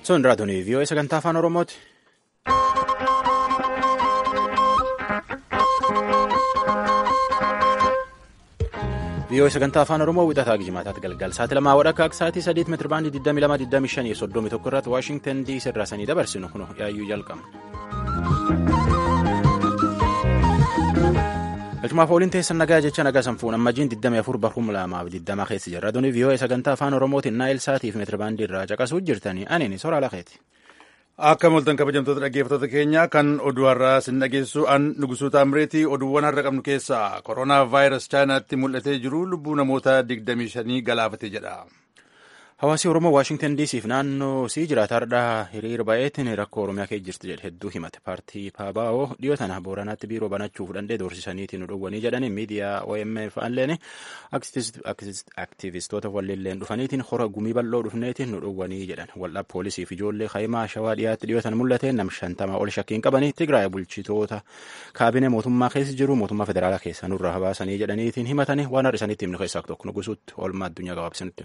Sun raadiyoo vii'oo sagantaa afaan Oromooti. vii'oo sagantaa afaan Oromoo wixataa gijjimaataatti galgal sa'aatii lamaa wadhakka akka sa'aatii sadiitti meetira baandii 22 soddomii tokko irratti waashingtan diisii irraa sanii dabarsinu kun yaayyuu jalqabna. galchumaaf ooliin teessan nagaa jecha nagaa sanfuun ammajiin 24 barhum lamaaf 20 keessa jirra raadiyoo vii'oo sagantaa afaan oromootiin naayil saatiif meetira baandii irraa caqasuu jirtanii aniin soraa lakeeti. Akka moltan kabajamtoota dhaggeeffattoota keenya kan oduu har'aa sin dhageessu an nugusuu taamireetii oduuwwan har'a qabnu keessaa koronaa vaayirasii chaayinaatti mul'atee jiru lubbuu namoota 25 galaafate jedha. Hawaasni Oromoo Waashingtan diisiif naannoo sii jiraata hardhaa hiriira baay'eetiin rakkoo Oromiyaa keessa jirti jedhe hedduu himate. Paartii Paabaa'oo dhiyoo tana Booranaatti biiroo banachuuf dandee doorsisaniitiin nu dhowwanii jedhanii miidiyaa OMF illeen aktivistoota walleelleen dhufaniitiin hora gumii bal'oo dhufneetiin nu dhowwanii jedhan. Waldhaa poolisiif ijoollee Hayimaa Shawaa dhiyaatti dhiyoo tana mul'ate nam shantamaa ol shakkiin qabanii Tigraay bulchitoota kaabinee mootummaa keessa jiru mootummaa federaalaa keessa nurraa habaasanii jedhaniitiin himatanii waan har'a isanitti himnu keessaa tokko nugusuutti oolmaa addunyaa gabaabsinutti.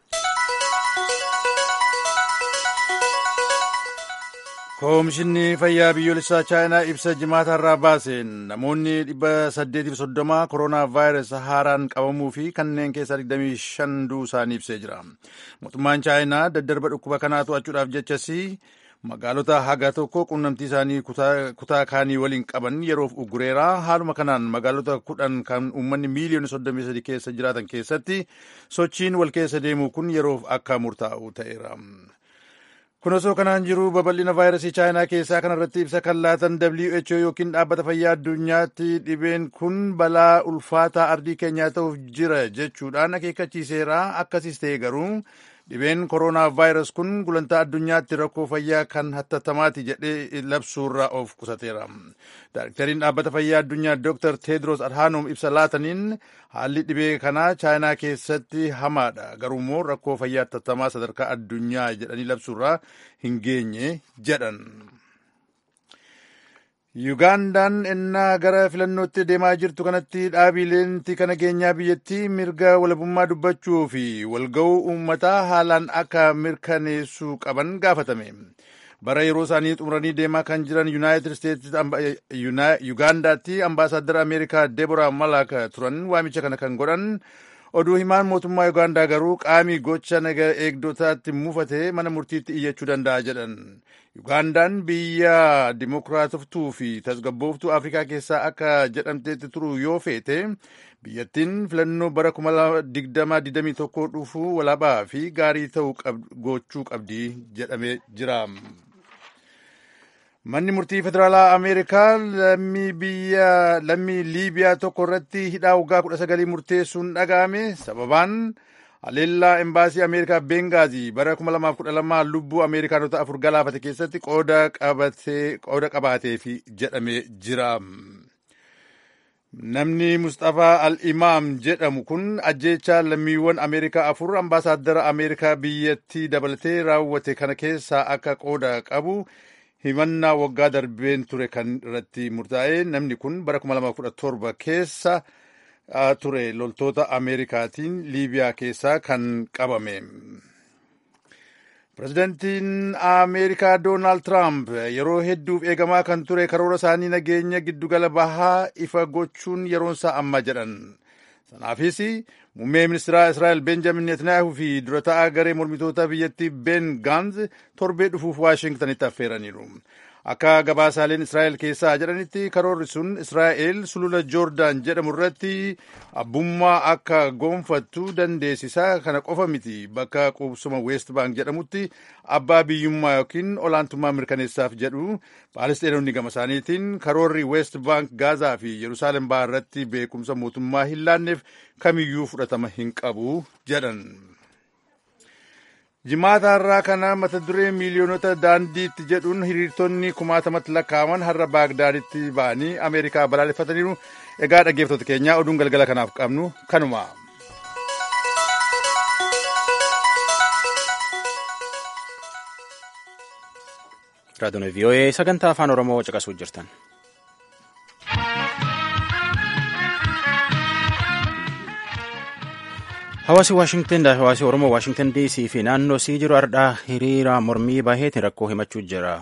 Koomishinni fayyaa biyyoolessaa chaayinaa ibsa jimaata irraa baaseen namoonni dhibba saddeetiif soddoma koronaa vaayirasii haaraan qabamuu fi kanneen keessaa 25 du'uu isaanii ibsee jira. Mootummaan chaayinaa daddarba dhukkuba kanaa to'achuudhaaf jechasi magaalota haga tokko quunnamtii isaanii kutaa kaanii waliin qaban yeroof uggureera. Haaluma kanaan magaalota kudhan kan uummanni miiliyoona 33 keessa jiraatan keessatti sochiin wal keessa deemuu kun yeroof akka murtaa'u ta'eera. kun osoo kanaan jiru babal'ina vaayirasii chaayinaa keessaa kanarratti ibsa kan laatan WHO yookiin dhaabbata fayyaa addunyaatti dhibeen kun balaa ulfaataa ardii keenyaa ta'uuf jira jechuudhaan akeekkachiiseera akkasiis ta'e garuu dhibeen koronaa vaayirasii kun gulantaa addunyaatti rakkoo fayyaa kan hattattamaati jedhee labsuurraa of qusateera. Daayirektariin dhaabbata fayyaa addunyaa Dr. Tedros Adhanom ibsa laataniin haalli dhibee kanaa chaayinaa keessatti hamaadha. Garuummoo rakkoo fayyaa hattattamaa sadarkaa addunyaa jedhanii labsuurraa hin geenye jedhan. Yugaandaan ennaa gara filannootti deemaa jirtu kanatti dhaabileen tika nageenyaa biyyattii mirga walabummaa dubbachuu fi walga'uu uummataa haalaan akka mirkaneessuu qaban gaafatame. Bara yeroo isaanii xumuranii deemaa kan jiran Yuunaayitid Isteetsi Yugaandaatti ambaasaaddara Ameerikaa Deborah Malak turan waamicha kana kan godhan oduu himaan mootummaa Yugaandaa garuu qaamii gocha naga eegdotaatti mufate mana murtiitti iyyachuu danda'a jedhan. Yugaandaan biyya dimokiraatoftuu fi tasgabbooftuu Afrikaa keessaa akka jedhamteetti turu yoo feete biyyattiin filannoo bara 2021 dhufuu walaabaa fi gaarii ta'uu gochuu qabdi jedhamee jira. Manni murtii federaalaa Ameerikaa lammii Liibiyaa tokko irratti hidhaa waggaa kudha sagalii murteessuun dhaga'ame sababaan haleellaa embaasii Ameerikaa Bengaazii bara 2012 lubbuu Ameerikaanota afur galaafate keessatti qooda qabaateef jedhamee jira. Namni Mustafaa Al-Imaam jedhamu kun ajjeechaa lammiiwwan Ameerikaa afur ambaasaaddara Ameerikaa biyyattii dabalatee raawwate kana keessaa akka qooda qabu himannaa waggaa darbeen ture kan irratti murtaa'e namni kun bara 2017 keessa ture loltoota Ameerikaatiin Liibiyaa keessaa kan qabame. Pireezidantiin Ameerikaa Doonaald Tiraamp yeroo hedduuf eegamaa kan ture karoora isaanii nageenya giddugala bahaa ifa gochuun yeroonsaa amma jedhan. Sanaafis muummee ministeeraa Israa'el Benjamin Netanyaahuu fi dura ta'aa garee mormitoota biyyattii Ben Gaanz torbee dhufuuf Waashingtanitti affeeraniiru. Akka gabaasaaleen Israa'el keessaa jedhanitti karoorri sun Israa'el sulula Joordaan jedhamu irratti abbummaa akka gonfattu dandeessisa. Kana qofa miti bakka qubsuma West Bank jedhamutti abbaa biyyummaa yookiin olaantummaa mirkaneessaaf jedhu Paalesteenonni gama isaaniitiin karoorri West Bank Gaazaa fi Yerusaalem ba'aa irratti beekumsa mootummaa hin laanneef kamiyyuu fudhatama hin qabu jedhan. Jimaata har'aa kana mata duree miiliyoonota daandiitti jedhuun hiriirtonni kumaatamatti lakkaa'aman har'a Baagdaaditti ba'anii Ameerikaa balaaleffataniiru. Egaa dhaggeeffattoota keenyaa oduun galgala kanaaf qabnu kanuma. Raadiyoon VOA sagantaa afaan Oromoo caqasuu jirtan. Hawaasi Waashingtan hawaasi Oromoo Waashingtan DC fi naannoo sii jiru ardhaa hiriira mormii baheetiin rakkoo himachuu jira.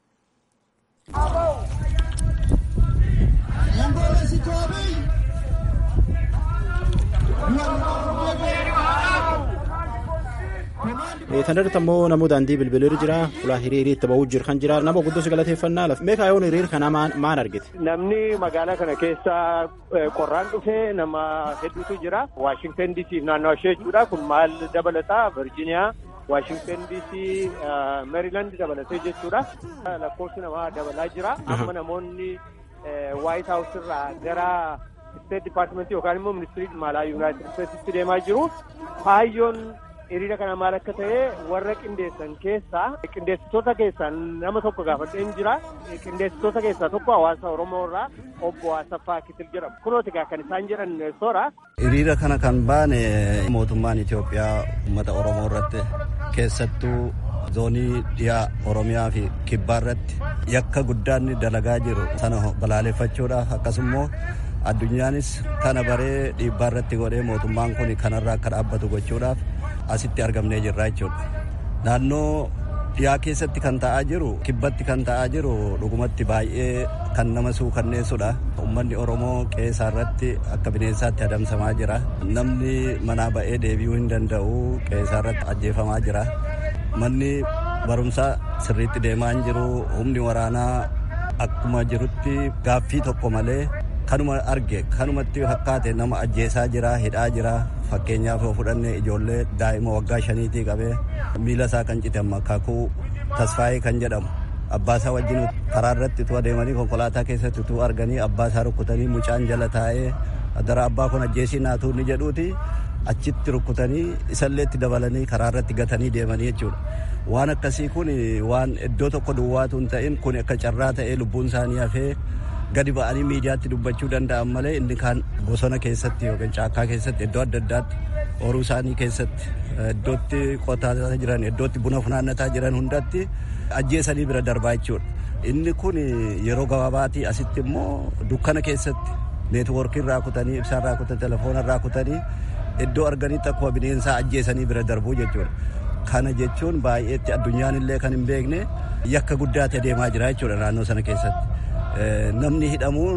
Tanirratti ammoo namoota daandii bilbilir jira. Fulaa hiriiriitti ba'uu jiru kan jira. Nama guddoo si galateeffannaa lafa. Meeqa yoon hiriir kana maal argite? Namni magaalaa kana keessa qorraan dhufee nama hedduutu jira. Waashingtan DC naannoo ishee jechuudha. Kun maal dabalataa? Virgiiniyaa, Waashingtan DC, Meeriiland dabalatee jechuudha. Lakkoofsi namaa dabalaa jira. Amma namoonni Waayit Haawus irraa gara Isteet Dippaartimentii yookaan immoo Ministirii Dhimma Yuunaayitid Isteetsitti deemaa jiru. Kaayyoon hiriira kana maal akka ta'e warra qindeessan keessaa qindeessitoota keessaa nama tokko gaafadheen jira qindeessitoota keessaa tokko hawaasa oromoo irraa obbo Asaffaa Kitil jedhamu kunooti kan isaan jedhan soora. hiriira kana kan baane mootummaan Itoophiyaa uummata oromoo irratti keessattuu zoonii dhiyaa oromiyaa fi kibbaa irratti yakka guddaan dalagaa jiru sana balaaleffachuudhaaf akkasumas addunyaanis kana baree dhiibbaa irratti godhee mootummaan kun kanarraa akka dhaabbatu gochuudhaaf asitti argamnee jirra jechuudha. Naannoo dhiyaa keessatti kan ta'aa jiru kibbatti kan ta'aa jiru dhugumatti baay'ee kan nama suukanneessudha. Uummanni Oromoo qeesaa irratti akka bineensaatti adamsamaa jira. Namni manaa ba'ee deebi'uu hin danda'u qeesaa irratti ajjeefamaa jira. Manni barumsaa sirriitti deemaa hin jiru. Humni waraanaa akkuma jirutti gaaffii tokko malee kanuma arge kanumatti fakkaate nama ajjeesaa jira hidhaa jira fakkeenyaaf yoo fudhanne ijoollee daa'ima waggaa shaniitii qabee miila isaa kan cite kakuu tasfaayee kan jedhamu abbaa isaa wajjin karaa irratti utuu adeemanii konkolaataa keessatti utuu arganii abbaa isaa rukkutanii mucaan jala taa'ee dara abbaa kun ajjeesii naatu ni jedhuuti achitti rukkutanii isallee itti dabalanii karaa irratti gatanii deemanii jechuudha. Waan akkasii kun waan iddoo tokko duwwaatu hin ta'in kun akka carraa ta'ee lubbuun isaanii hafee gadi ba'anii miidiyaatti dubbachuu danda'an malee inni kaan bosona keessatti yookiin caakkaa keessatti iddoo adda addaatti horuu isaanii keessatti iddootti qotaa jiran iddootti buna funaannataa jiran hundatti ajjeesanii bira darbaa jechuudha. Inni kun yeroo gabaabaatii asitti immoo dukkana keessatti neetwoorkii irraa kutanii ibsaa irraa kutanii telefoona irraa kutanii iddoo arganitti akkuma bineensaa ajjeesanii bira darbuu jechuudha. Kana jechuun baay'eetti addunyaan illee kan hin beekne yakka guddaatti adeemaa jira jechuudha naannoo sana keessatti. namni hidhamuun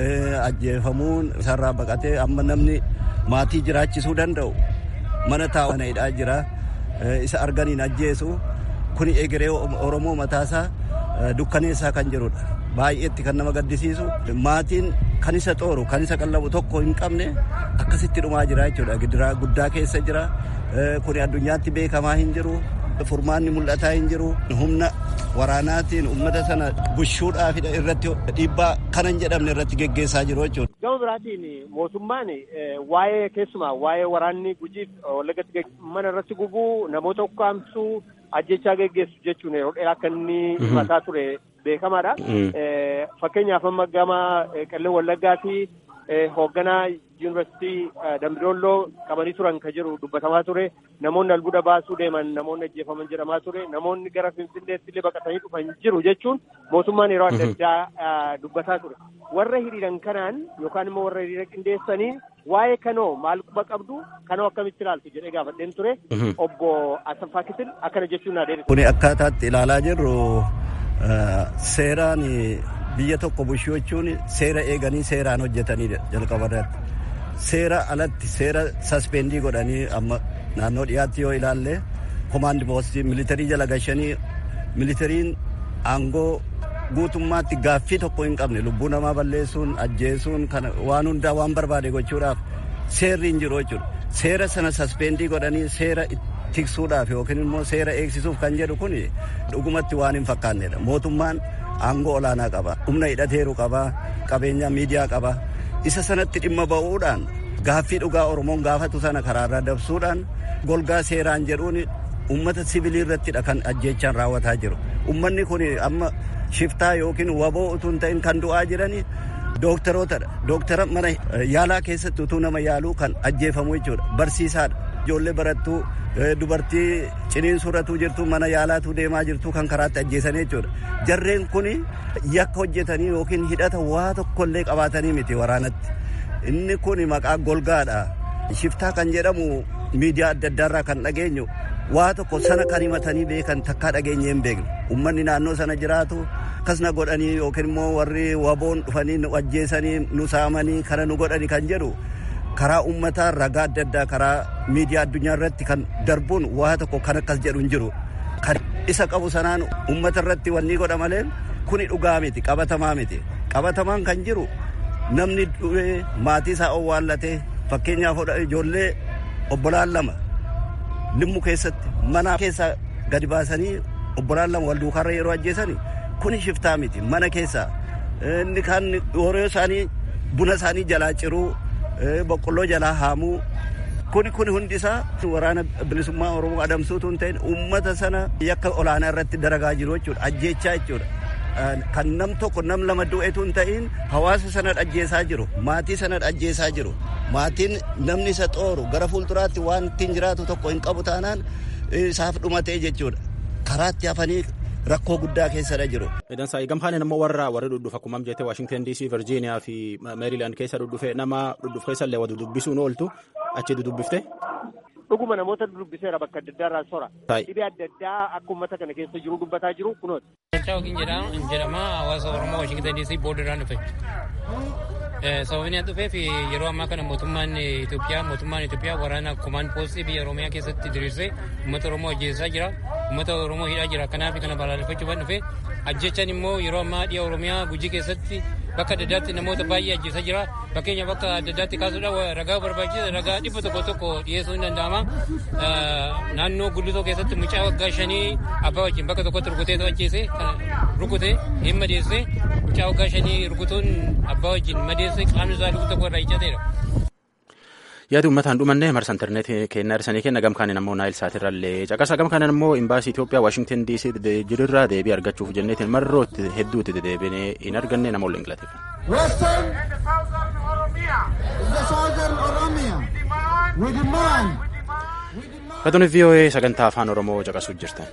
ajjeefamuun isarraa baqatee amma namni maatii jiraachisuu danda'u mana taa'u mana hidhaa jira isa arganiin ajjeesu kun egeree oromoo mataasaa dukkaneessaa kan jirudha baay'eetti kan nama gaddisiisu maatiin kan isa xooru kan isa qallabu tokko hin qabne akkasitti dhumaa jira jechuudha gidiraa guddaa keessa jira kun addunyaatti beekamaa hin jiru furmaanni mul'ataa hin jiru humna waraanaatiin ummata sana bushuudhaaf irratti dhiibbaa kanan jedhamne irratti geggeessaa jiru jechuudha. Gama biraatiin mootummaan waa'ee keessumaa waa'ee waraanni gujiif wallagatti mana irratti gubuu namoota ukkaamsuu ajjechaa geggeessu jechuun yeroo dheeraa akka inni himataa ture beekamaadha. Fakkeenyaaf amma gama qellem wallaggaatii hoogganaa yuunivarsiitii Dambidolloo qabanii turan kan jiru dubbatamaa ture namoonni albuuda baasuu deeman namoonni ajjeefaman jedhamaa ture namoonni gara finfinneetti illee baqatanii dhufan jiru jechuun mootummaan yeroo adda addaa dubbataa ture warra hiriiran kanaan yookaan immoo warra hiriira qindeessanii waa'ee kanoo maal quba qabdu kanoo akkamitti ilaaltu jedhee gaafadheen ture obbo Asaffaa Kitil akkana jechuun naa deebisu. Kuni akkaataatti ilaalaa jirru seeraan biyya tokko bushuu jechuun seera eeganii seeraan hojjetanii jalqaba irratti. Seera alatti seera saspendii godhanii amma naannoo dhiyaatti yoo ilaalle komaandi poostii militarii jala gashanii militariin aangoo guutummaatti gaaffii tokko hin qabne lubbuu namaa balleessuun ajjeesuun kana waan hundaa waan barbaade gochuudhaaf seerri hin jiru jechuudha. Seera sana saspendii godhanii seera tiksuudhaaf yookiin immoo seera eegsisuuf kan jedhu kun dhugumatti waan hin fakkaannedha. Mootummaan aangoo olaanaa qaba. Humna hidhateeru qaba. Qabeenya miidiyaa qaba. Isa sanatti dhimma ba'uudhaan gaaffii dhugaa Oromoon gaafatu sana karaarraa dabsuudhaan golgaa seeraan jedhuun uummata sibilii irrattidha kan ajjeechaan raawwataa jiru. Uummanni kun amma shiftaa yookiin waboo utuu hin ta'in kan du'aa jirani dooktarootadha. Dooktara mana yaalaa keessatti utuu nama yaaluu kan ajjeefamu jechuudha. Barsiisaadha. Ijoollee barattuu dubartii ciniinsurratuu jirtu mana yaalaatu deemaa jirtu kan karaatti ajjeesan jechuudha. Jarreen kun yakka hojjetanii yookiin hidhata waa tokkollee qabaatanii miti waraanatti. Inni kun maqaa golgaadha. shiftaa kan jedhamu miidiyaa adda addaarraa kan dhageenyu waa tokko sana kan himatanii beekan takkaa dhageenye hin beekne ummanni naannoo sana jiraatu akkasna godhanii yookiin immoo warri waboon dhufanii nu ajjeesanii nu saamanii kana nu godhani kan jedhu karaa ummataa ragaa adda addaa karaa miidiyaa addunyaa irratti kan darbuun waa tokko kan akkas jedhu hin jiru kan isa qabu sanaan ummata irratti wanni godha malee kuni dhugaa miti qabatamaa miti qabatamaan kan jiru namni du'ee maatii isaa owwaallatee fakkeenyaaf ijoollee obbolaan lama limmu keessatti mana keessaa gadi baasanii obbolaan lama wal duukaarra yeroo ajjeesani kuni shiftaa miti mana keessaa inni kan horii isaanii buna isaanii jalaa ciruu boqqolloo jalaa haamuu kuni kuni hundi isaa waraana bilisummaa oromoo adamsuutu hin ta'in uummata sana yakka olaanaa irratti daragaa jiru jechuudha ajjeechaa jechuudha. kan nam tokko nam lama du'etu hin ta'in hawaasa sana ajjeesaa jiru maatii sana ajjeesaa jiru maatiin namni isa xooru gara fuulduraatti waan ittiin jiraatu tokko hin qabu taanaan isaaf dhumatee jechuudha karaatti hafanii rakkoo guddaa keessadha jiru. Idan saa gamhaan immoo warra warri dhudhufa akkuma jettee Washington DC, Virginia fi Maryland keessa dhudhufe nama dhudhufe keessa illee wadu dubbisuun ooltu achi dudubbifte. Dhuguma namoota dubbiseera bakka adda addaa irraa sora. Dhibee adda addaa akka uummata kana keessa jiru dubbataa jiru kunooti. Bulchaa yookiin jedhama hawaasa Oromoo Washington DC boordarraan dhufe. Sababni an dhufeef yeroo ammaa kana mootummaan Itoophiyaa mootummaan Itoophiyaa waraana komaan poostii biyya Oromiyaa keessatti diriirsee uummata Oromoo ajjeesaa jira. Uummata Oromoo hidhaa jira. Kanaaf kana balaaleffachuuf dhufe ajjechaan immoo yeroo ammaa dhiya Oromiyaa gujii keessatti bakka adda addaatti namoota baay'ee ajjeesaa jira. Fakkeenya bakka adda addaatti kaasuudhaan ragaa barbaachisa ragaa dhibba tokko tokko dhiyeessuu hin danda'ama. Naannoo gullitoo keessatti mucaa waggaa shanii abbaa wajjin bakka tokkotti rukuteetu ajjeese rukute hin madeesse mucaa waggaa shanii rukutuun abbaa wajjin madeesse qaamni isaa lukuu tokko irraa iccateera. yaadi uummataan dhumanne marsa intarneetii kennaa irsanii kenna gamkaaniin ammoo naayil saatirrallee caqasa gamkaaniin ammoo imbaasii Itoophiyaa Waashington DC jirurraa deebii argachuuf jenneetiin marrootti hedduutti dedeebinee hin arganne nama ol ingilate. Katuun VOA sagantaa afaan Oromoo caqasuuf jirtan.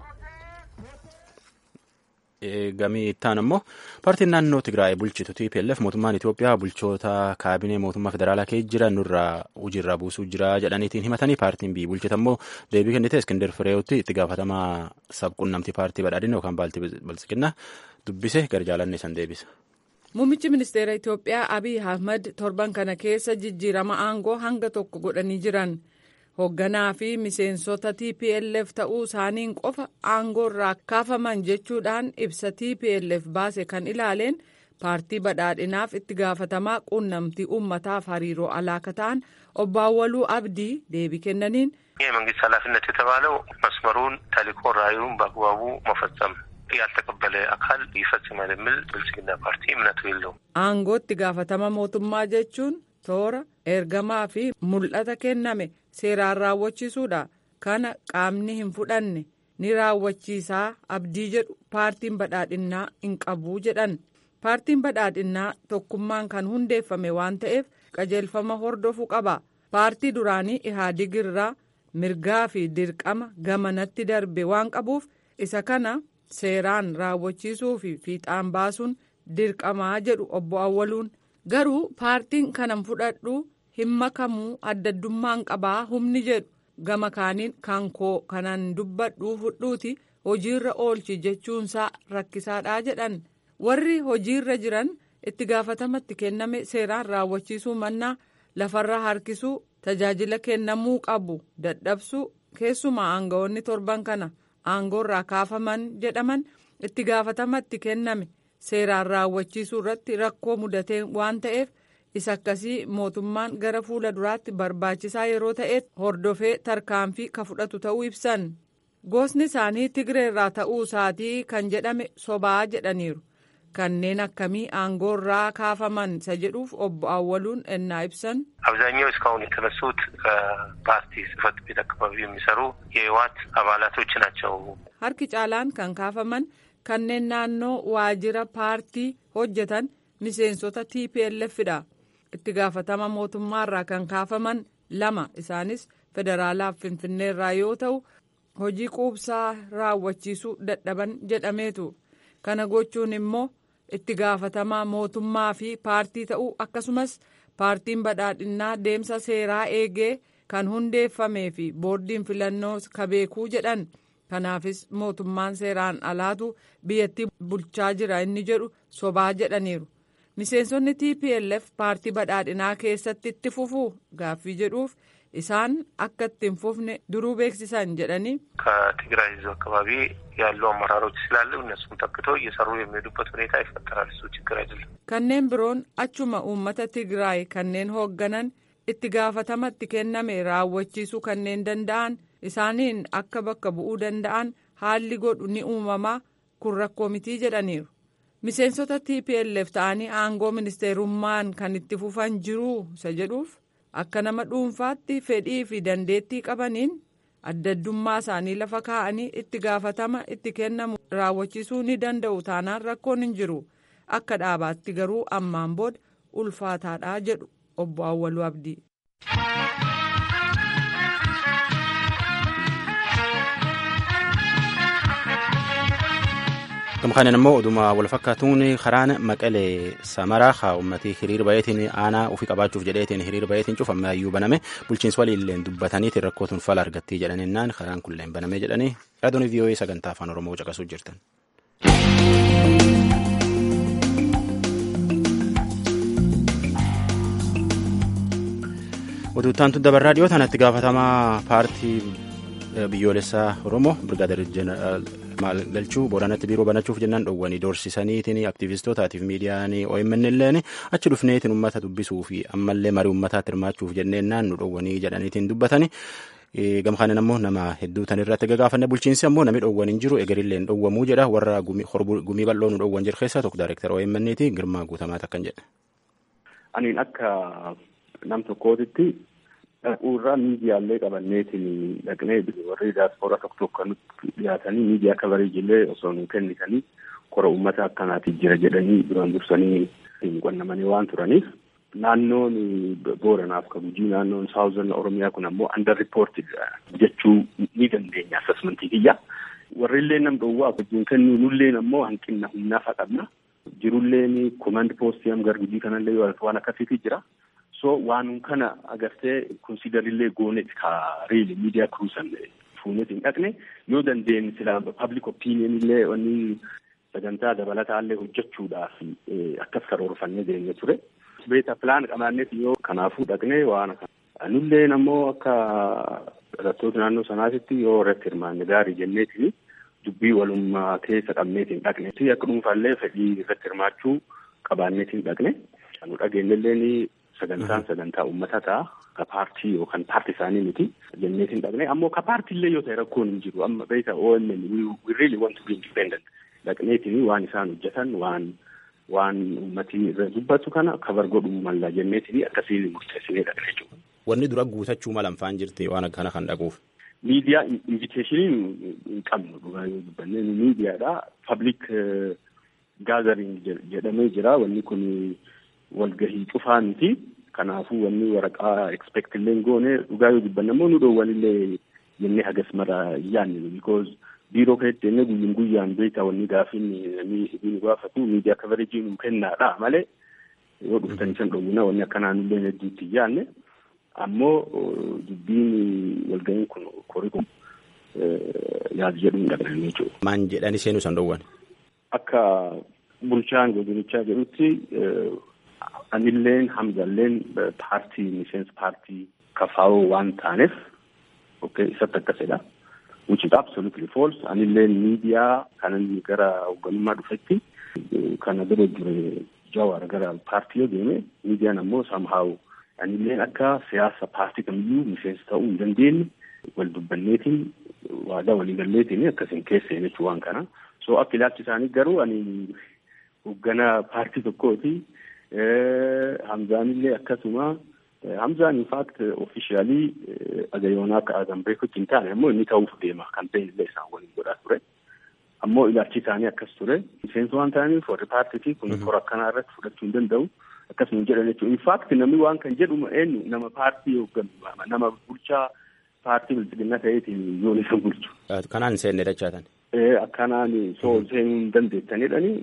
Gamii ittaan ammoo paartiin naannoo Tigraay bulchitu TPLF mootummaan Itoophiyaa bulchoota kaabinee mootummaa federaalaa keessa jiran nurraa hojiirraa buusuu jira jedhaniitiin himatanii paartiin biyyi bulchitu ammoo deebii kennite Iskindar Fireewotti itti gaafatamaa sabquunnamtii paartii badhaadhina yookaan baaltii balsiqinnaa dubbise gara jaalanne san deebisa. Muummichi ministeera Itoophiyaa Abiy Ahmad torban kana keessa jijjiirama aangoo hanga tokko godhanii jiran. hoogganaa fi miseensota TPLF ta'uu isaaniin qofa aangoo irraa kaafaman jechuudhaan ibsa TPLF baase kan ilaaleen paartii badhaadhinaaf itti gaafatamaa quunnamtii uummataaf hariiroo alaaka ta'an obbo Awwaluu Abdii deebii kennaniin. የመንግስት ኃላፊነት የተባለው መስመሩን ተልዕኮ ራዕዩን በአግባቡ መፈጸም ያልተቀበለ አካል ይፈጽማል የሚል ብልጽግና ፓርቲ እምነቱ የለውም። aangootti gaafatama mootummaa jechuun toora ergamaa fi mul'ata kenname seeraan raawwachiisuudha kana qaamni hin fudhanne ni raawwachiisaa abdii jedhu paartiin badhaadhinnaa hin qabuu jedhan paartiin badhaadhinnaa tokkummaan kan hundeeffame waan ta'eef qajeelfama hordofuu qaba paartii duraanii ihaadig irraa mirgaa fi dirqama gamanatti darbe waan qabuuf isa kana seeraan raawwachiisuu fi fiixaan baasuun dirqamaa jedhu obbo Awwaluun. garuu paartiin kanan fudhadhu hin makamuu addaddummaan qabaa humni jedhu gama kaaniin kan koo kanan dubbadhu fudhuuti hojiirra oolchi jechuunsaa rakkisaadhaa jedhan warri hojiirra jiran itti gaafatamatti kenname seeraan raawwachiisuu mannaa lafarra harkisuu tajaajila kennamuu qabu dadhabsuu keessumaa aangawoonni torban kana aangoorraa kaafaman jedhaman itti gaafatamatti kenname. seeraan raawwachiisuu irratti rakkoo mudatee waan ta'eef isa akkasii mootummaan gara fuula duraatti barbaachisaa yeroo ta'eef hordofee tarkaanfii ka fudhatu ta'uu ibsan gosni isaanii tigreerraa ta'uu isaatii kan jedhame sobaa jedhaniiru kanneen akkamii aangoorraa kaafaman isa jedhuuf obbo Awwaluun ennaa ibsan. አብዛኛው እስካሁን የተነሱት ከፓርቲ ጽህፈት ቤት አካባቢ የሚሰሩ የህወሓት አባላቶች ናቸው። harki caalaan kan kaafaman. kanneen naannoo waajjira paartii hojjetan miseensota TPLFdha itti gaafatama mootummaarraa kan kaafaman lama isaanis federaalaaf finfinneerraa yoo ta'u hojii quubsaa raawwachiisuu dadhaban jedhameetu kana gochuun immoo itti gaafatamaa mootummaa fi paartii ta'uu akkasumas paartiin badhaadhinnaa deemsa seeraa eegee kan hundeeffamee fi boordiin filannoo kabeekuu jedhan kanaafis mootummaan seeraan alaatu biyyattii bulchaa jira inni jedhu sobaa jedhaniiru. miseensonni tplf paartii badhaadhinaa keessatti itti fufuu gaaffii jedhuuf isaan akka itti hin fufne duruu beeksisan jedhanii ከትግራይ ህዝብ አካባቢ ያሉ አመራሮች ስላሉ እነሱም ተክተው እየሰሩ የሚሄዱበት ሁኔታ ይፈጠራል። እሱ ችግር አይደለም። kanneen biroon achuma uummata tigraay kanneen hoogganan itti gaafatamatti kenname raawwachiisuu kanneen danda'an isaaniin akka bakka bu'uu danda'an haalli godhu ni uumamaa kun rakkoo mitii jedhaniiru. miseensota tplf ta'anii aangoo ministeerummaan kan itti fufan jiruu isa jedhuuf akka nama dhuunfaatti fedhii fi dandeettii qabaniin addaddummaa isaanii lafa kaa'anii itti gaafatama itti kennamu raawwachiisuu ni danda'u taanaan rakkoon hin jiru akka dhaabaatti garuu ammaan booda ulfaataadha jedhu obbo Awwaluu Abdii. Gama kanaan immoo oduma wal fakkaatuun karaan maqalee samaraa haa uummatii hiriir bayeetiin aanaa ofii qabaachuuf jedheetiin hiriir bayeetiin cufamee ayyuu baname bulchiinsi waliilleen dubbataniitiin rakkootuun fala argattii jedhaninnaan karaan kunilleen banamee jedhanii raadiyoon vii'oo'ee sagantaa afaan oromoo caqasuu jirtan. Oduuttaan dabarraa dhiyoo tanatti gaafatamaa paartii biyyoolessaa oromoo birgaadir jeneraal maal galchuu booranatti biiroo banachuuf jennaan dhowwanii doorsisaniitiin aktiivistootaatiif miidiyaan OMN illeen achi dhufneetiin uummata dubbisuu fi ammallee marii uummataatti hirmaachuuf jenneennaan nu dhowwanii jedhaniitiin dubbatani. Gama kanaan ammoo nama hedduu tan irratti gagaafanne bulchiinsi ammoo namni dhowwan hin jiru egerillee hin dhowwamuu jedha warra gumii bal'oo nu dhowwan jiru keessaa tokko daayirektara OMN ti Girmaa Guutamaat akkan jedhe. Aniin akka nam tokkootitti dhaquurraa miidiyaalee qabanneetiin dhaqnee warri daaspooraa tokko tokko nutti dhiyaatanii miidiyaa kabareejillee osoo nu kennitanii kora uummata akkanaatiif jira jedhanii duraan dursanii hin qonnamanii waan turaniif naannoon booranaaf ka gujii naannoon saawuzan oromiyaa kun ammoo under reported jechuu ni dandeenya assessmentii kiyya warrillee nam dhowwaa wajjin kennuu nulleen ammoo hanqinna humnaafa qabna jirulleen command post am gar gujii kanallee waan akkasiitii jira so waanum kana agartee konsidarillee goonet ka riili miidiyaa kruusan fuunet hin dhaqne yoo dandeenye silaa public opinion illee wanni sagantaa dabalataallee hojjechuudhaaf akkas karoorfannee deemne ture. beeta pilaan qabaanneef yoo kanaafuu dhaqnee waan anulleen ammoo akka dhalattoota naannoo sanaatitti yoo irratti hirmaanne gaarii jenneetini dubbii walummaa keessa qabneetiin dhaqne akka dhuunfaallee fedhii irratti hirmaachuu qabaanneetiin dhaqne nu dhageenyelleen sagantaan sagantaa uummataa ta'a ka paartii yookaan paartii isaanii miti jenneetiin dhaqne ammoo ka paartiillee yoo ta'e rakkoon hin jiru amma beeta OMN we really want to be independent dhaqneetiin waan isaan hojjetan waan waan uummatii irra dubbatu kana kabar godhuu malla jenneetiin akkasiin murteessinee dhaqne jechuudha. Wanni dura guutachuu mala faan jirti waan akkana kan dhaquuf. Miidiyaa inviteeshinii hin qabnu dhugaa yoo dubbanne miidiyaadha public gathering jedhamee jira wanni kun walgahii cufaa miti kanaafuu wanni waraqaa expect illee goone dhugaa yoo dubbanne ammoo nu dhoowwanillee jennee hagas mara yaanni because biiroo keessatti jennee guyyaan guyyaan beektaa wanni gaafiin namni nu gaafatu miidiyaa kabareejii nu kennaadha malee yoo dhuftan san dhowwina wanni akkanaan illee hedduutti yaanne ammoo dubbiin walga'iin kun korii kun yaadu jedhu hin dhaqnan jechuudha. Maan jedhani seenuu san dhowwan? Akka bulchaan godinichaa jedhutti anilleen hamzalleen paartii miseensa paartii kafaa'oo waan taaneef isatti akkasidha. which is absolutely false. Anilleen miidiyaa kanan gara hoogganummaa dhufetti kana dura dure jawar gara paartii yoo deeme miidiyaan ammoo somehow anilleen akka siyaasa paartii kamiyyuu miseensa ta'uu hin dandeenye wal dubbanneetiin waadaa waliigalleetiin akkasiin keessee jechuu waan kana. So akka ilaalchi isaanii garuu ani hoogganaa paartii tokkooti. Hamzaanillee akkasuma Hamzaan in fact officially agayoonaa akka aadan beekutti hin taane ammoo inni ta'uuf deema kampeeyinii illee isaan waliin godhaa ture. Ammoo ilaalchi isaanii akkas ture. Miseensa waan ta'aniif warri paartiitii kun kora akkanaa irratti fudhachuu hin danda'u. Akkasuma jedhan jechuudha. In fact namni waan kan jedhu eenyu nama paartii hoogganu nama bulchaa paartii bilchiginna ta'eetiin yoon isa bulchu. Kanaan seenne dachaatan. Akkanaan soo seenuu hin dandeettanidhani.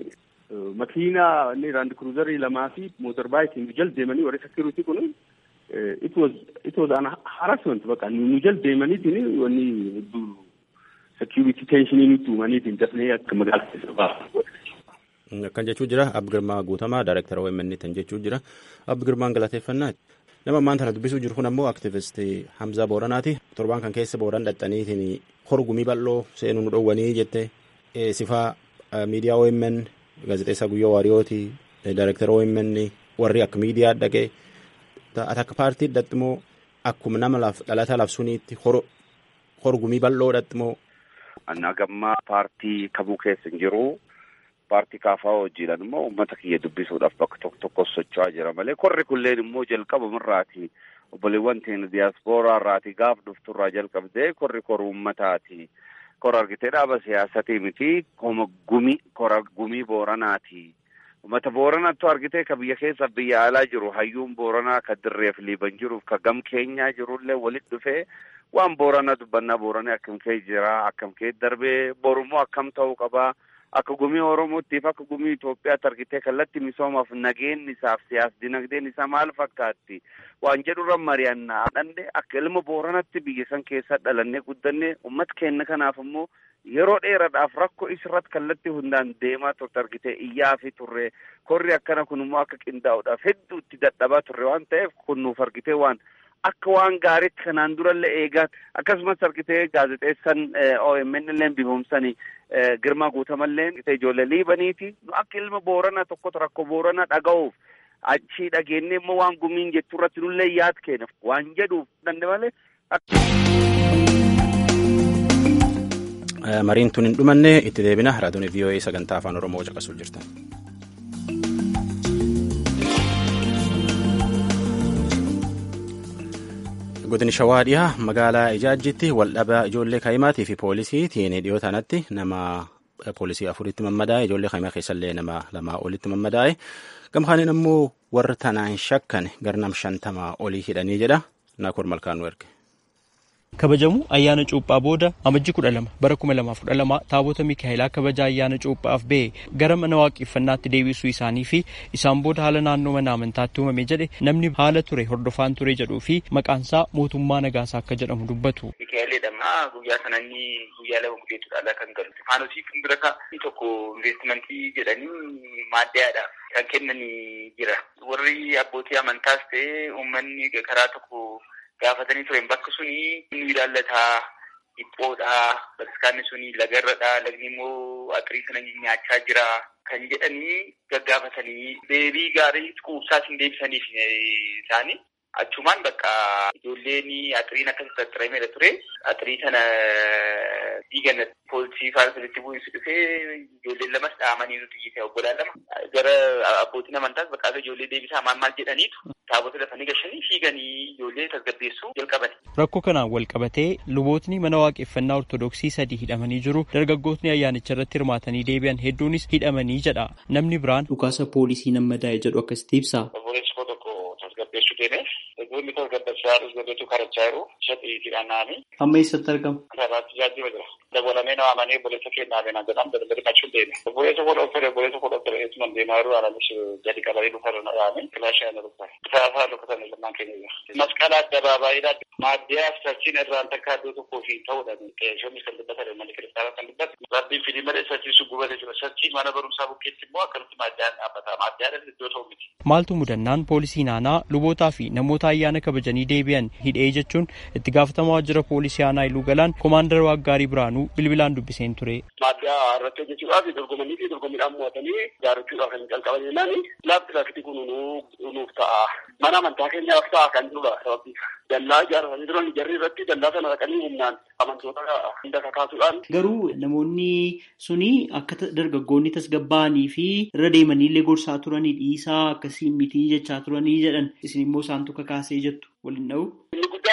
makiinaa inni raand kruuzarii lamaa fi mootor baayitiin nu jal deemanii warri sekiruutii kun it was it was an harassment baqa nu jal deemaniitiin wanni hedduu security tensionii nutti uumaniitiin dafnee akka magaalaa keessa baasu. Akkan jechuu jira Abbi Girmaa Guutamaa Daayirektara OMN tan jechuu jira Abbi Girmaan galateeffannaa nama ammaan tana dubbisuu jiru kun ammoo aktivistii Hamzaa Booranaati torbaan kan keessa Booran dhaxxaniitiin horgumii bal'oo seenuu nu dhowwanii jette sifaa miidiyaa OMN gaazexeessaa Guyyoo Waariyooti Daayirektara OMN warri akka miidiyaa dhaqee akka paartii dhaxximoo akkuma nama dhalataa labsuuniitti horgumii bal'oo dhaxximoo. Nagammaa paartii kamuu keessa hin jiru. paartii kaafaa hojiidhaan immoo uummata kiyya dubbisuudhaaf bakka tokko tokko socho'aa jira malee korri kulleen immoo jalqabamirraati obboleewwan teenya diyaaspooraa irraati gaaf dhufturraa jalqabdee korri kor uummataati kor argitee dhaaba siyaasatii miti koma gumi kora gumii booranaati uummata booranattu argitee ka biyya keessa biyya alaa jiru hayyuun booranaa ka dirreef liiban jiruuf ka gam keenyaa jirullee walitti dhufee waan booranaa dubbannaa booranee akkam kee jira akkam kee darbee borummoo akkam ta'uu qabaa. akka gumii oromootiif akka gumii Itoophiyaatti argitee kallattii misoomaaf nageenyi isaaf siyaas dinagdeen isaa maal fakkaatti waan jedhurra mari'annaa dhandhe akka ilma booranatti biyya san keessa dhalannee guddannee uummata keenya kanaaf immoo yeroo dheeraadhaaf rakkoo isirratti kallattii hundaan deemaa turte argitee iyyaa fi turre korri akkana kun immoo akka qindaa'uudhaaf hedduu itti dadhabaa turre waan ta'eef kun nuuf argitee waan akka waan gaariitti kanaan durallee eegaa akkasumas argitee gaazexeessan OMN illee bifumsanii girmaa guutamallee ijoollee liibaniiti nu akka ilma boorana tokkotu rakkoo boorana dhaga'uuf achii dhageenye immoo waan gumiin jechuu irratti nullee yaad kenna waan jedhuuf dande malee. Mariin tun hin dhumanne itti deebina raadiyoon VOA sagantaa afaan Oromoo caqasuu jirtan. godini shawaa dhiyaa magaalaa ijaajjitti waldhabaa ijoollee kaayimaatii fi poolisiitiin dhiyoo tanatti nama poolisii afuritti mammadaa'e ijoollee kaayimaa keessallee nama lamaa olitti mammadaa'e gamkaaniin ammoo warra tanaan shakkan garnam shantamaa olii hidhanii jedha naakoor malkaan nu erge. kabajamu ayyaana cuuphaa booda amajji kudha lama bara kuma lamaaf kudha lama taabota miikaa'elaa kabaja ayyaana cuuphaaf ba'e gara mana waaqeffannaatti deebisuu isaanii fi isaan booda haala naannoo mana amantaatti uumame jedhe namni haala ture hordofaan ture jedhuu fi maqaansaa mootummaa nagaasaa akka jedhamu dubbatu. Miikaa'eleedhama guyyaa sana inni guyyaa lama gudeetudhaala kan galu. Faanosiif bira inni tokko investimentii jedhanii maaddaadhaaf kan kennanii jira. Warri abbootii amantaas ta'e uummanni karaa tokko gaafatanii turen bakka suni inni ilaallataa dhiphoodha bataskaanni suni lagarradha lagni immoo atirii sana nyaachaa jira kan jedhanii gaggaafatanii deebii gaarii quubsaas hin deebisaniif isaanii achumaan bakka ijoolleen atiriin akkasitti axxiramedha ture atirii sana diigan poolisii faana sirriitti bu'iinsi dhufee ijoolleen lamas dhaamanii nuti iyyite obbolaan lama gara abbootiin amantaas bakka ijoollee deebisaa maal maal jedhaniitu taabota lafanii gashanii fiiganii ijoollee tasgabbeessuu jalqaban. Rakkoo kanaan wal qabatee lubootni mana waaqeffannaa ortodoksii sadii hidhamanii jiru. Dargaggootni ayyaanicha irratti hirmaatanii deebi'an hedduunis hidhamanii jedha. Namni biraan dhukaasa poolisii nammadaa'e jedhu akkasitti ibsa. tasgabbeessuu deeme eegumni tasgabbeessaa tasgabbeessuu karachaa jiru shaxiitiidhaan naani. Amma eessatti argama? Karaatti jaajiba jira. Dabalamee nama amanee obboleessa kennaa beenaa jedhamu daldalli machuun deeme. Obboleessa koo dhoofere obboleessa koo dhoofere eessuma deemaa jiru alamis gadi qabatee dhufa irra dhaame kilaashii ana dhufa. Saasaa dhukkatan lamaan keenya jira. Masqala addabaabaayidha. Maaddiyaa sarchiin irraan takka iddoo tokkoo fi ta'uudha. Shoonni kan dubbatan malli kiristaanaa kan dubbatu. Rabbiin fidii malee sarchiin sun gubatee jira. Sarchiin mana barumsaa bukkeetti immoo akkamitti maaddiyaan dhaabbata. Maaddiyaan iddoo ta'u miti. Maaltu mudannaan poolisii naanaa lubootaa fi namoota ayyaana kabajanii deebi'an hidhee jechuun itti gaafatamaa waajjira poolisii aanaa iluu galaan koomaandar waaggaarii biraanuu bilbilaan dubbiseen ture. Maaddiyaa irratti hojjechuudhaaf dorgomanii fi dorgommiidhaan mo'atanii ijaarrachuudhaaf kan jalqaban jennaan laafti laafti kun nuuf ta'a. Mana amantaa keenyaaf ta'a kan jirudha sababni. Dallaa ijaarratanii turan jarri irratti dallaa sana dhaqanii humnaan amantoota hunda kakaasuudhaan. Garuu namoonni suni akka dargaggoonni tasgabbaa'anii fi irra deemanii illee gorsaa turanii dhiisaa akkasiin mitii jechaa turanii jedhan isin immoo isaantu kakaasee jettu waliin dha'u. Inni guddaan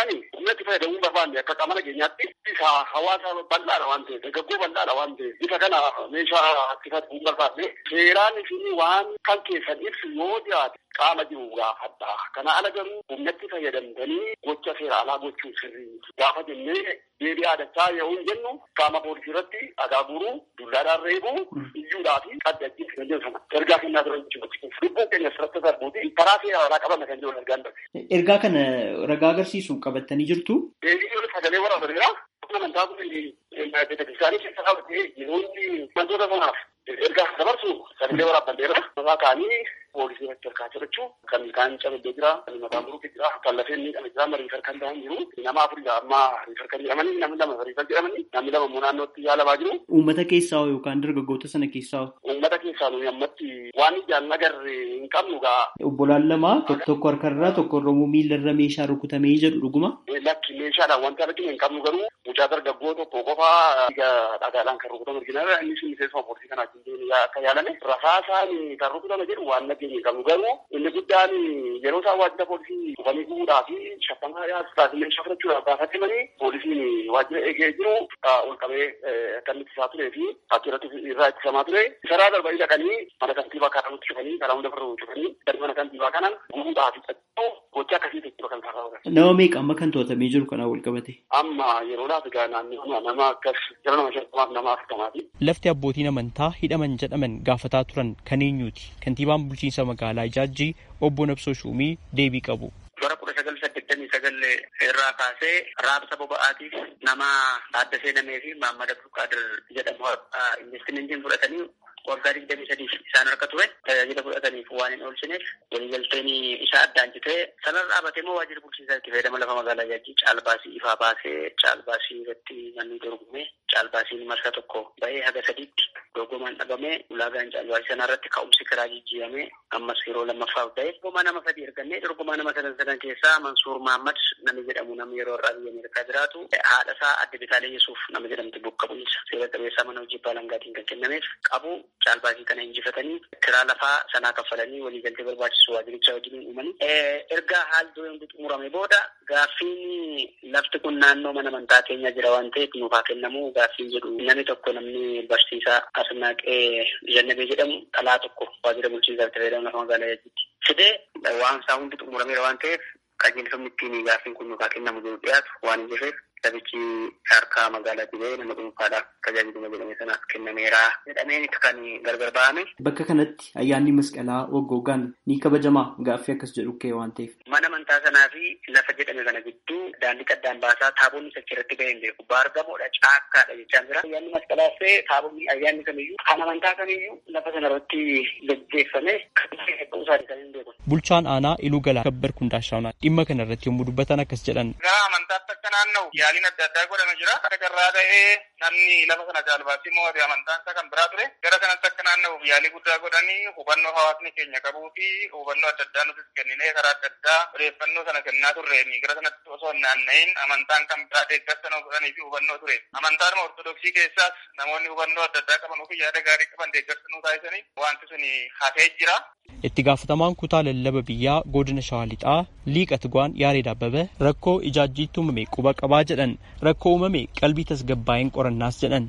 humnatti fayyadamuu barbaanne akka qaama nageenyaatti isa hawaasa bal'aadha waan ta'eef dargaggoo bal'aadha waan ta'eef bifa kana meeshaa itti fayyadamuu barbaanne seeraan isin waan kan keessan ibsu yoo dhiyaate qaama jiru gaafadha. Kana ala garuu humnatti fayyadamtanii gocha seera alaa gochuu sirrii gaafa jennee deebii aadachaa yoo hin jennu qaama poolisii irratti dhagaa guuruu, dullaadhaan reebuu, iyyuudhaa fi qaddachii kan jedhu sana ergaa kennaa tura jechuudha. Lubbuun keenya sirratti darbuuti karaa seera alaa qabame kan jedhu ergaan darbe. Ergaa kana ragaa agarsiisu qabattanii jirtu. Deebii sagalee waraabaneera. Amantaa kun beeksisanii keessa qabatee yeroo inni wantoota sanaaf ergaa dabarsu sagalee waraabbanneera. Maqaa kaanii poolisii irratti harkaa jirachuu kan kaan cabee jira kan mataan buruutti jira kan lafeen miidhame jira mariifar kan ta'an jiru nama afurii amma riifar kan jedhamanii namni lama riifar jedhamanii namni lama immoo naannootti yaalamaa jiru. Uummata keessaa yookaan dargaggoota sana keessaa. Uummata keessaa nuyi ammatti waan ijaan agarre hin qabnu gaa. Obbolaan lama tokko harkarraa tokko Oromoo miilarra meeshaa rukutamee jedhu dhuguma. Lakki meeshaadhaan wanta arginu hin qabnu garuu mucaa dargaggoo tokko qofaa dhagaadhaan kan rukutame argina innis miseensa poolisii kanaa akka yaalame rasaasaan kan rukutame jedhu waan nageenye hin qabnu garuu inni guddaan yeroo isaan waajjira poolisii dhufanii gubuudhaa fi shaffamaa yaasuudhaaf illee shafrachuudhaaf gaafatamanii poolisiin waajjira eegee jiru ol qabee kan itti isaa turee fi akka irratti irraa ittisamaa ture isaraa darbanii dhaqanii mana kantiibaa karaa nutti cufanii karaa hunda biroo cufanii gadi mana kantiibaa kanaan gubuudhaa fi xaxxoo gocha akkasii jechuudha kan taasifamu. Nama meeqa amma kan to'atamee jiru kanaa wal qabate? Amma yeroo laata gaa naannoo nama akkas jala nama shantamaaf nama afurtamaati. Lafti abbootiin amantaa hidhaman jedhaman gaafataa turan kan eenyuuti? Kantiibaan bulchiinsa magaalaa Ijaajjii obbo Nabsoo Shuumii deebii qabu. bara kudha sagal saddeettamii sagal irraa kaasee raabsa boba'aatiif nama adda seenamee fi Maammad Abdulqaadir jedhamu investimentiin fudhatanii waggaa digdamii sadiif isaan harka ture tajaajila fudhataniif waan hin oolchineef waliigalteen isaa addaan citee sanarra dhaabatee immoo waajjira bulchiinsaa itti fayyadama lafa magaalaa Ijaajjii caalbaasii ifaa baasee caalbaasii irratti manni dorgomee caalbaasiin marsa tokko ba'ee haga sadiitti dorgomaan dhabamee ulaagaan caalbaasii sanarratti ka'umsi karaa jijjiiramee ammas yeroo lammaffaaf ba'e dorgomaa nama sadii ergannee dorgomaa nama sadan sadan keessaa Mansuur Mahammad namni jedhamu namni yeroo irraa biyya Ameerikaa jiraatu haadha isaa adde Bitaalee Yesuuf nama jedhamtu bakka bu'iinsa seera qabeessaa mana hojii baalangaatiin kan kennameef qabu caalbaasii kana injifatanii kiraa lafaa sanaa kaffalanii waliigaltee barbaachisu waajiricha wajjin uumanii erga haalli dureen xumurame booda gaaffiin lafti kun naannoo mana amantaa keenya jira waan ta'eef nuuf haa kennamu gaaffiin jedhu namni tokko namni barsiisaa Asnaaqee Jannabee jedhamu dhalaa tokko waajjira bulchiinsaa itti fayyadamu lafa magaalaa Ijaajjiitti fidee waan isaa hundi xumurameera waan ta'eef qajeelfamni ittiin gaaffiin kun nuuf haa kennamu jedhu dhiyaatu waan hin jirreef lafichi harkaa magaalaatii ba'ee nama dhuunfaadhaaf tajaajiluma jedhame sanaaf kennameera jedhameen kan gargar ba'ame. Bakka kanatti ayyaanni masqalaa waggoogaan ni kabajamaa gaaffii akkas jedhu ka'e waan ta'eef. Mana amantaa sanaa fi lafa jedhame kana gidduu daandii qaddaan baasaa taabonni sachi irratti ga'ee hin beeku. Baargamoodha caakkaadha jechaan jira. Ayyaanni masqalaas ta'e taabonni ayyaanni kamiyyuu kan amantaa kamiyyuu lafa sana irratti gaggeeffame kan ta'uu isaanii kan hin beeku. Bulchaan aanaa Iluu Galaa Kabbar Kundaashaawunaa dhimma kana irratti yommuu dubbatan akkas jedhan. Gara amantaatti akka naanna'u yaaliin adda addaa godhame jira. Akka carraa ta'ee namni lafa sana caalbaasii moo amantaan isaa kan biraa ture. Gara kanatti akka naanna'uuf yaalii guddaa godhanii hubannoo hawaasni keenya qabuu fi hubannoo adda addaa nutis kenninee karaa adda addaa odeeffannoo sana kennaa turreeni. Gara sanatti osoo hin naanna'in amantaan kan biraa deeggarsa nama godhanii fi hubannoo ture. Amantaan ortodoksii keessaas namoonni hubannoo adda addaa qaban fi yaada gaarii qaban deeggarsa nuu taasisanii wanti sun hafee jira. Itti gaafatamaan kutaa lallaba biyyaa godina Shawaa Lixaa liiqa Tigwaan Yaareed Abbabee rakkoo ijaajjiitti uumame quba qabaa jedhan rakkoo uumame qalbii tasgabbaa'een qorannaas jedhan.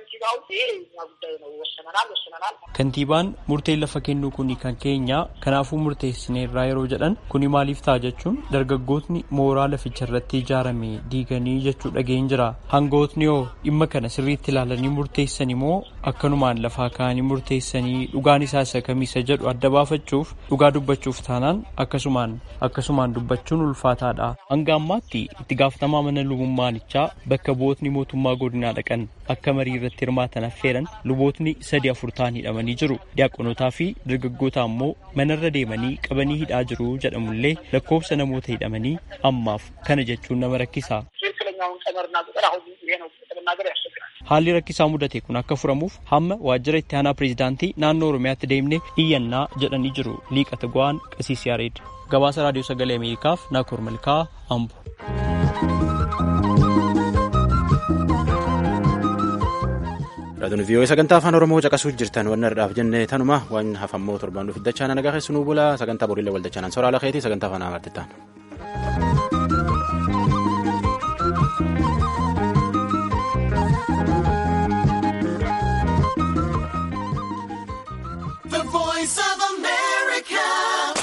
Kantiibaan murteen lafa kennuu kuni kan keenya kanaafuu murteessineerraa yeroo jedhan kuni maaliif ta'a jechuun dargaggootni mooraa laficha irratti ijaarame diiganii jechuu dhageen jira. Hangootni hoo dhimma kana sirriitti ilaalanii murteessan immoo akkanumaan lafaa kaanii murteessanii dhugaan isaa isa kamiisa jedhu adda baafachuuf dhugaa dubbachuuf taanaan akkasumaan akkasumaan dubbachuun ulfaataadha. Hanga ammaatti itti gaafatamaa mana lubummaanichaa bakka bu'ootni mootummaa godinaa dhaqan akka marii irratti hirmaatan affeeran lubootni sadi afur ta'an hidhamanii jiru. Diyaaqonotaa fi dargaggoota ammoo manarra deemanii qabanii hidhaa jiru jedhamullee lakkoofsa namoota hidhamanii ammaaf kana jechuun nama rakkisa. Haalli rakkisaa mudate kun akka furamuuf hamma waajjira itti aanaa pireezidaantii naannoo Oromiyaatti deemnee iyyannaa jedhanii jiru. Liiqa Tigwaan Qasiis Yaareed. Gabaasa Raadiyoo Sagalee Ameerikaaf Naakoor Malkaa Ambo. Raadiyoon vii'oo sagantaa afaan Oromoo caqasuu jirtan wanna irraaf jenne tanuma waan hafammoo torbaan dhufi dachaa nagaa keessu nuu bula sagantaa boriilee wal dachaa nan soraala keetii sagantaa afaan amaartittaan.